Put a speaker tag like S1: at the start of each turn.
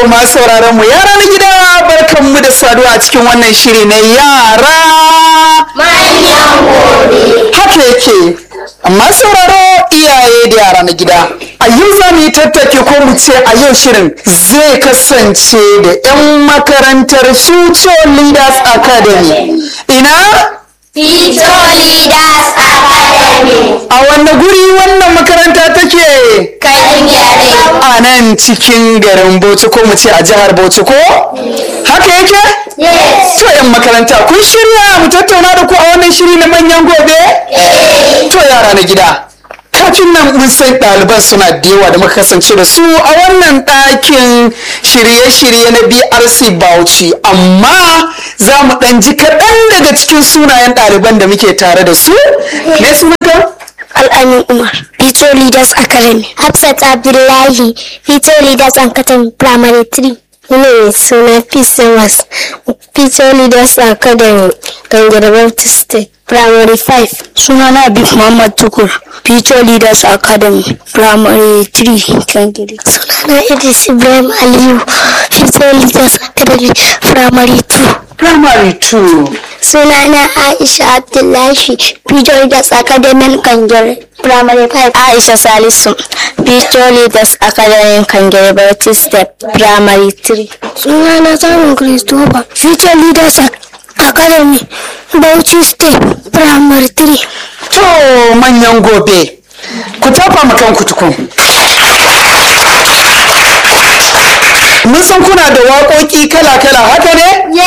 S1: masu sauraron mu yara na gida barkan mu da saduwa a cikin wannan shiri na yara
S2: manyan gobe.
S1: haka yake amma sauraro iyaye da yara na gida a yau za mu yi tattake ko mu ce a yau shirin zai kasance da 'yan makarantar future leaders academy ina
S2: Future Leaders Academy.
S1: a wanne guri wannan makaranta take
S2: Kan gyare.
S1: a nan cikin garin bauchi ko mu ce a jihar bauchi ko haka yake
S2: Yes.
S1: to 'yan makaranta kun shirya mu tattauna da ku a wannan shiri na manyan gobe to yara na gida kafin nan mun san ɗaliban suna da yawa da muka kasance da su a wannan ɗakin shirye-shirye na brc bauchi amma za mu ɗan ji kaɗan daga cikin sunayen ɗaliban da muke tare da su me sunanka
S3: Al'amin Umar, Future Leaders Academy. Hafsat Abdullahi, Future Leaders Academy Primary 3. Ne suna Peace Amos, Future Leaders Academy, Gangare Baptist State, Primary 5. Sunana Abib Muhammad Tukur, Future Leaders Academy, Primary 3, Gangare. Sunana Idris Ibrahim Aliyu, Future Leaders Academy, Primary 2.
S1: primary 2
S3: Sunana Aisha Abdullahi, Future Leaders Academy Kangere, Primary 5. Aisha Salisu, Future Leaders Academy Kangere, Baptist Step, Primary 3. Sunana Samun Christopher, Future Leaders Academy, Bauchi Step, Primary 3.
S1: to manyan gobe ku tafa ma kanku tukun mun san kuna da waƙoƙi kala-kala haka ne